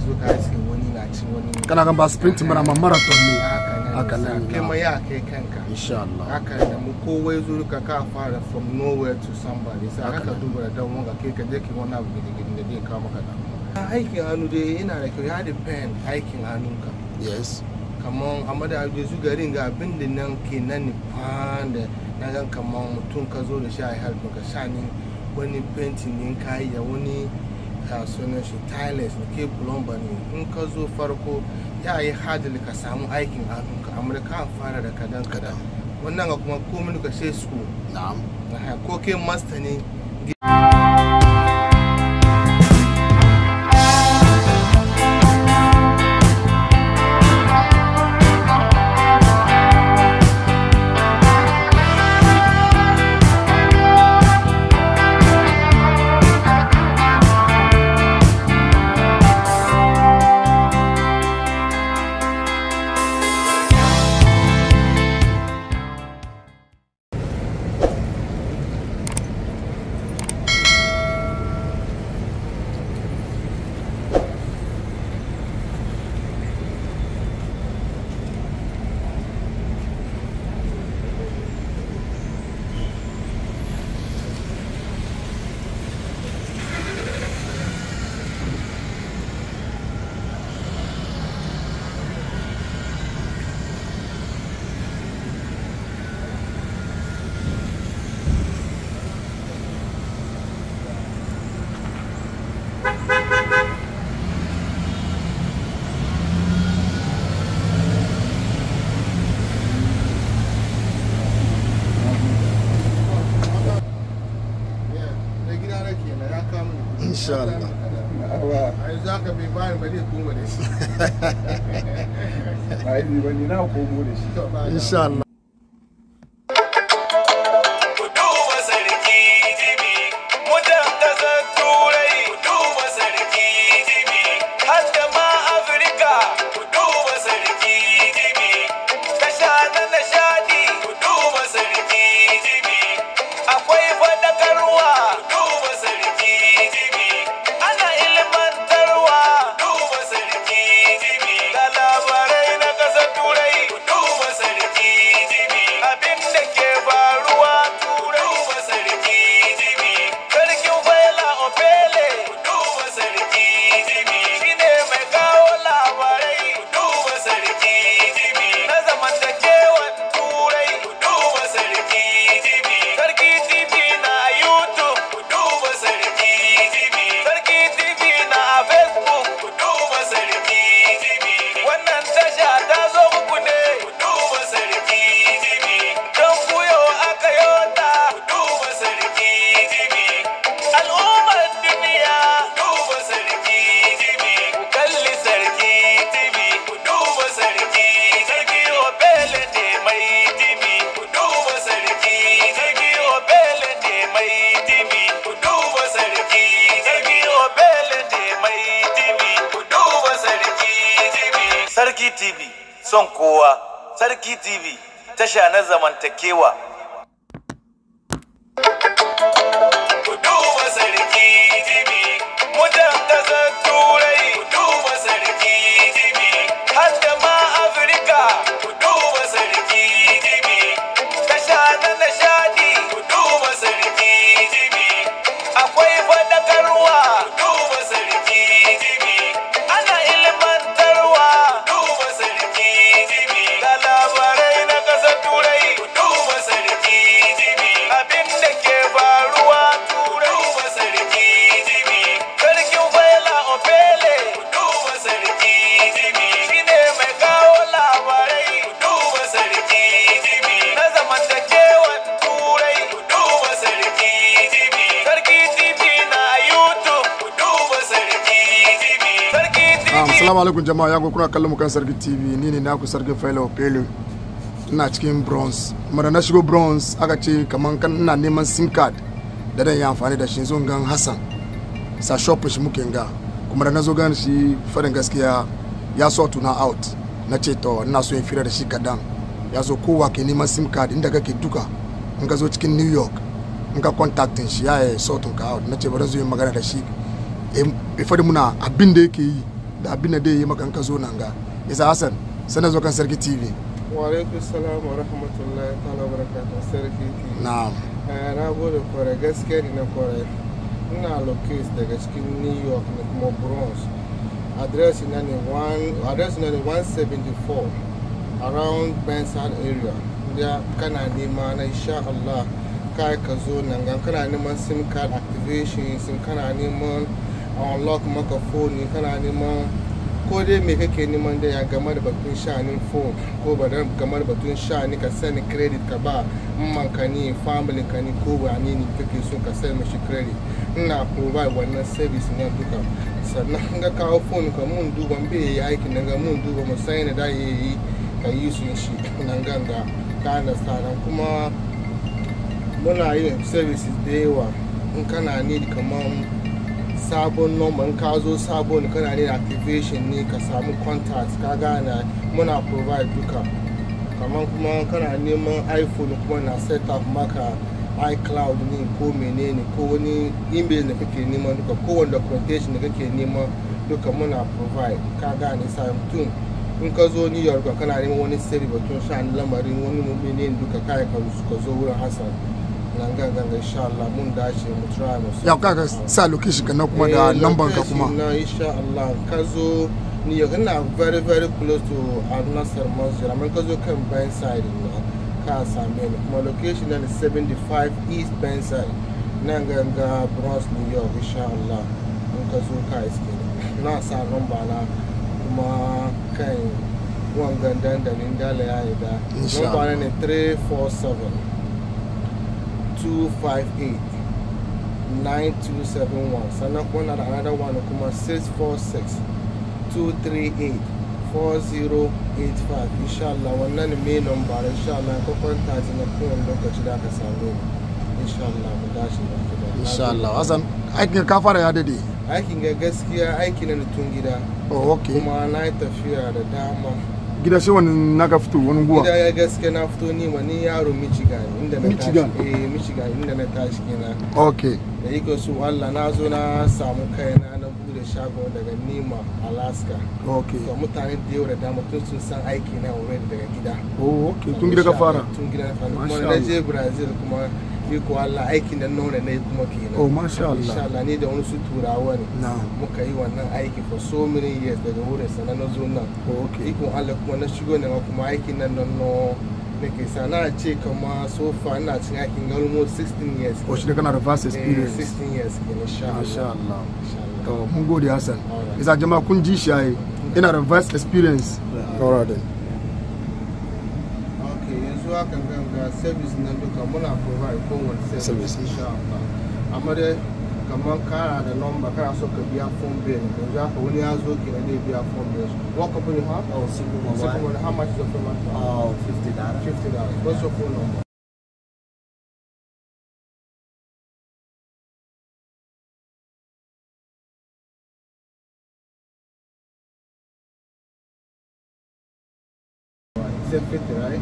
zo ka iske wani na cin wani kana gan ba sprint mana ma marathon ne haka haka nan nan ne kai na. ma ya kai kanka insha Allah haka da mu kowa ya zo ka ka fara from nowhere to somebody sai Haka haka nan. duba da dan wanga kai ka je ki wani abu gidigidi da zai kawo maka damuwa aikin hannu dai yana da kyau ya depend aikin hannunka yes kamar amma da yanzu garin ga abin da nan ke nan nufan da na gan kamar mutum ka zo da shi a help ka sha ni wani painting ne ka yi da wani a sunan shi tiles da ke plumber ne in ka zo farko ya yi hadali ka samu aikin hannunka amma da ka fara da kadan kadan wannan ga kuma komai ka sai school na'am Aha, ko ke master ne da gida na ke na ya kama ni. Insha Allah. a yanzu haka bai bani ba zai kuma da shi ba yi ba ni na komo da shi To, ba da- insha Allah duba sarki jibi mutan kasar turai duba sarki jibi har da ma afirka duba sarki jibi tasha na nishadi duba sarki jibi akwai fadakarwa duba sarki jibi ana ilmantarwa duba sarki jibi ga labarai na kasar turai duba sarki jibi abin da ke faruwa turai duba sarki jibi sarkin faila opele duba sarki jibi shine mai kawo labarai duba sarki jibi na zamantakewan turai duba sarki jibi sarki jibi na youtube duba sarki jibi sarki jibi na facebook duba sarki jibi wannan tasha ta zo muku ne duba sarki jibi don kuyo aka yota duba sarki jibi al'ummar duniya duba sarki jibi ku kalli sarki jibi ku duba sarki sarki obele ne mai jibi ku duba sarki sarki obele ne mai jibi ku duba sarki sarki obele ne mai jibi ku duba sarki jibi sarki tv son kowa sarki tv tasha na zamantakewa Ku duba sarki jibi, mutan ƙasar turai. Ku duba sarki jibi, har da ma Afirka. Ku duba sarki jibi, tasha na nishadi. Ku duba sarki jibi, akwai faɗakarwa. Ku duba sarki jibi, ana ilmantarwa. Ku duba sarki jibi, ga labarai na ƙasar turai. Ku duba sarki jibi, abin da ke faruwa turai. Duba sarki jibi, sarkin faila opele. Duba sarki jibi, shine mai kawo labarai. Duba sarki jibi, na zamantakewan turai. Duba sarki jibi, sarki jibi na YouTube. Duba sarki jibi, sarki Um, jibi. salamu alaikum jama'a yanku kuna kallon mu kan sarki tv ni ne naku sarki failo pele ina cikin bronze kuma da na shigo bronze aka ce kaman kan ina neman sim card da dan yi amfani da shi zo gan hassan sa shop shi muke ga kuma da na zo gan shi farin gaskiya ya so tuna out na ce to ina so in fira da shi kadan ya zo kowa ke neman sim card inda kake duka in ka zo cikin new york in ka contactin shi ya yi sort ka out na ce bari zo yi magana da shi ya faɗi muna abin da yake yi da abin da dai yi maka in ka zo nan ga isa hassan sanar zo kan sarki tv wa alaikum salam wa rahmatullahi ta'ala wa barakatuh sarki ki na'am Eh, na gode kwarai gaskiya ne na kwarai ina locate daga cikin new york ne kuma bronx address na ne one- address na ne 174 around bensard area ya kana nema na insha Allah kai ka zo nan gan kana neman sim card activation sim kana neman unlock maka phone kana neman ko dai me kake neman da ya game da batun sha'anin phone ko ba da game da batun sha'ani ka sani credit ka ba man ka ni family ka ni ko wani ne kake so ka sani mashi credit ina provide wannan service ne duka sannan ga kawo phone ka mun duba bai yi aikin nan ga mun duba mu sai da ya yi ka yi su shi nan ganga ka understand kuma muna yin services da yawa in kana need kamar sabon number in ka zo sabon kana need activation ne ka samu contact ka gane muna provide duka kamar kuma kana neman iphone kuma na set up maka icloud ne ko menene ko wani email da kake neman duka ko wani documentation da kake neman duka muna provide ka gane sa mutum in ka zo new york kana neman wani sirri batun sha'ani lamarin wani menene duka kai ka ka zo wurin hassan nan gangan insha Allah mun dace mu try mu ya ka ka sa location ka na kuma da Eh, number ka location kuma na insha Allah ka zo ni yau ina very very close to Al Nassr Masjid amma ka zo kan Benside na ka same ni kuma location na 75 East Benside nan ganga Bronx New York insha Allah in ka zo ka iske ni na sa number na kuma kan wangan dandalin dala ya yi da Insha number na Allah. ne 347 258 9271 sannan kuma na da another one kuma 646 238 4085 insha Allah wannan ne main number insha Allah ka kwanta ji na kowane lokaci da aka same ni insha Allah mu dace da gida insha Allah hassan aikin ka fara ya dade aikin ga gaskiya aiki na tun gida oh okay kuma na yi tafiya da dama gida shi wani naka fito wani guwa gida ya gaskiya na fito ni ma ni yaro Michigan inda na Michigan? tashi eh Michigan inda na tashi kenan okay da iko su Allah na zo na samu kaina na bude shago daga Nima Alaska okay to mutane da yawa da dama tun sun san aiki na already daga gida oh okay tun gida ka fara tun gida na fara kuma Masha na Allah. je Brazil kuma iko Allah aikin da nuna na yi kuma kenan oh masha insha Allah Allah ni da wani su turawa ne na muka yi wannan aiki for so many years daga wurin sana na zo nan oh okay ikon Allah kuma na shigo ne ma kuma aikin nan nan no nake sa na ce kama so far ina cin aikin ga almost 16 years oh shi da kana da vast Eh, experience 16 years ke insha masha Allah Allah insha Allah to mun gode hassan Alright. isa jama'a kun ji shi ai ina da vast experience alright then ok yanzu haka ganga service na duka muna provide kowane service Service. insha Allah amma dai kamar kara da number kana so ka biya phone bill yanzu haka wani ya zo ke zai biya phone bill what company you have Oh, Super Mobile. Second how much is the phone bill Oh, 50 dollars. fifty dollars what's your phone number Is it 50, right?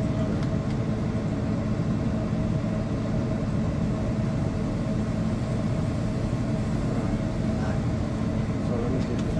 So let me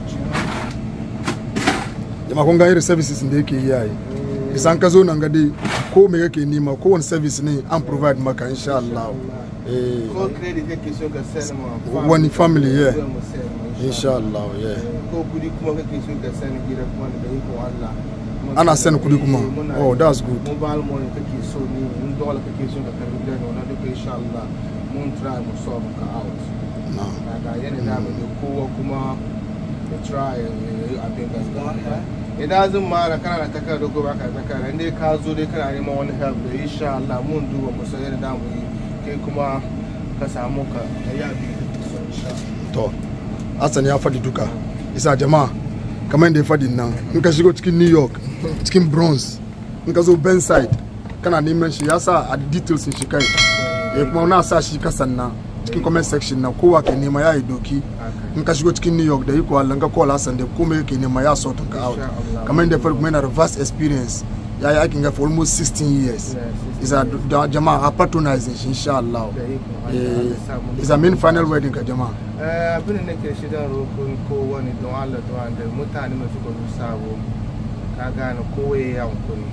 get the jama'a kun ga irin services da yake yi yayi isan ka zo nan ga dai ko me kake nema ko wani service ne an provide maka insha Allah eh Ko credit kake so ka send ma Wani family, yeah. zai mu send ma, insha Allah yeah Ko kudi kuma kake so ka send gida kuma da iko Allah. Kuma Ana kana- send kudi kuma? Eh, muna Oh, yi. that's good. Mobile money kake so ni in dollar kake so ka karbi gida ne wannan duka insha Allah mun try mu solve ka out. na Kaga yana da mu da kowa kuma ya try ya yi abin gaskiya. Idan zan mara kana da takarda ko baka da takarda in dai ka zo dai kana neman wani help da insha Allah mun duba mu san yadda da mu yi kai kuma ka samu ka ka yi abin da kake so insha Allah. to Hassan ya faɗi duka isa jama'a kamar yadda ya faɗi nan in ka shigo cikin New York cikin Bronx in ka zo Benside kana neman shi ya sa a details shi kai ya kuma na sa shi kasan nan cikin comment section na kowa ke nema ya yi doki in ka shigo cikin New York da iko Allah in ka call Hassan da komai yake nema ya sort ka out Insha Allah. kamar yadda ya faɗi kuma yana da vast experience ya yi aikin ga for almost 16 years Yeah, isa da jama'a a patronizing shi insha Allah da ikon Allah, eh Allah ya sa mu isa main final wedding ka jama'a Eh, abin da nake shi don roƙon kowane don Allah don Allah mutane da suka zo sabo ka gane kowa ya yi hankuri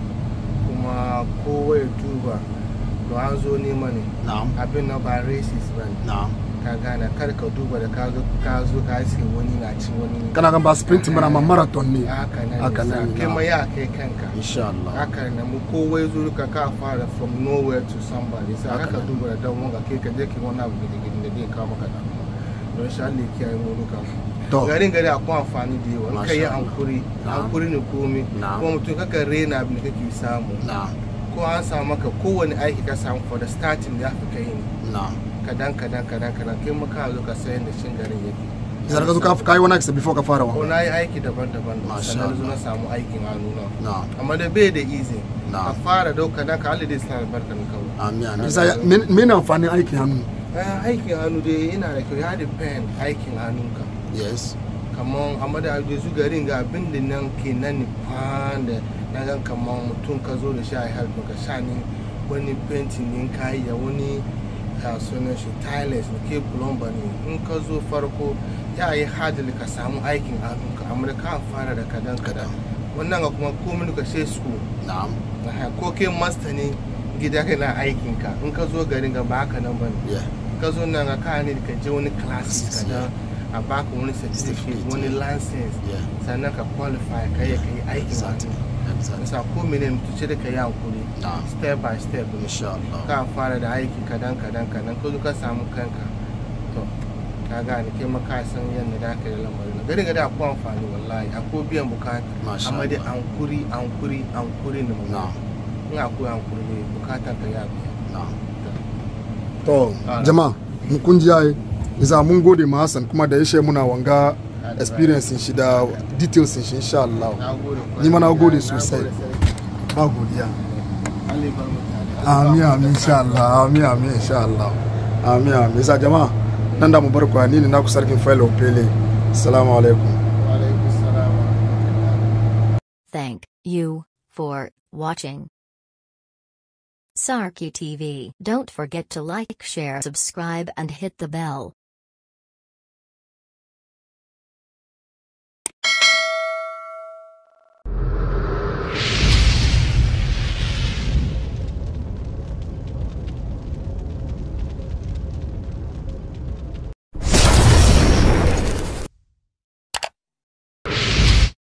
kuma kowa ya duba don an zo nema ne na'am abin na ba racist ba ne na'am ka gane kar ka duba da ka zo ka zo ka ce wani na ci wani kana kan ba sprint mana amma marathon ne haka nan haka ne sa nan ne, kai na'am. ma ya kai kanka insha Allah haka ne mu kowa ya zo ka ka fara from nowhere to somebody sai Haka haka ne. duba da dan wanga kai ka je ki wani abu gidigidi da zai kawo maka damuwa don sha Allah ya kiyaye mu duka to garin gari akwai amfani da yawa in ka yi Masha Allah. hankuri Na'am. hankuri ne komi Na'am. kuma mutum kaka rena abin da kake samu na'am ko an samu maka kowane aiki ka samu for the starting da fi kai ne na'am kadan kadan kadan kadan kai maka zo ka sayan da shin garin yake isa ka zo ka kai wani accident before ka fara ko wa na yi aiki daban-daban Masha sannan zo Allah. na samu aikin hannu na na'am amma da bai da easy ka na'am fara dauka na ka haliday sa albarka na kawai amin amin isa ya- men men amfanin aikin hannu Eh, aikin hannu dai yana da kyau ya depend aikin hannunka yes kamar amma da su garin ga abin da nan ke nan nufan da na gan kamar mutum ka zo da shi a helpin ka sha ni wani painting ne ka yi da wani a sunan shi tiles da ke plumber ne in ka zo farko ya yi hadali ka samu aikin hannunka amma da ka fara da kadan kadan wannan ga kuma komai ka she school na'am Aha, ko ke master ne gida kana aikin ka in ka zo garin ga ba haka nan bane yeah ka zo nan ga ka ne ka je wani classes ka da a baka wani certificate Certificate, wani yeah. license yeah sannan ka qualify ka yi ka yi aikin exactly hannu exactly nisa ko mene mutu ce da ka yi hankuri na'am step by step ne insha Allah ka fara da aiki kadan kadan kadan ka zo ka samu kanka to ka gane kai ma ka san yadda da ka yi lamarin gari gari akwai amfani wallahi akwai biyan bukata masha amma dai Allah hankuri hankuri hankuri ne mu na'am in akwai hankuri ne bukatan ka ya biya na'am to jama'a mu kun ji ai isa mun gode ma Hassan kuma da ya she muna wanga experience shi da details shi insha Allah na gode Ni ma na gode Na sosai. sarki. ba godiya Allah ya bar mu tare. amin amin insha Allah amin amin insha Allah amin amin isa jama'a nan da mu bar ku ni ne naku sarkin Failo Pele assalamu alaikum Wa alaikum salam wa rahmatullah. Thank you for watching. Sarky TV. Don't forget to like, share, subscribe, and hit the bell.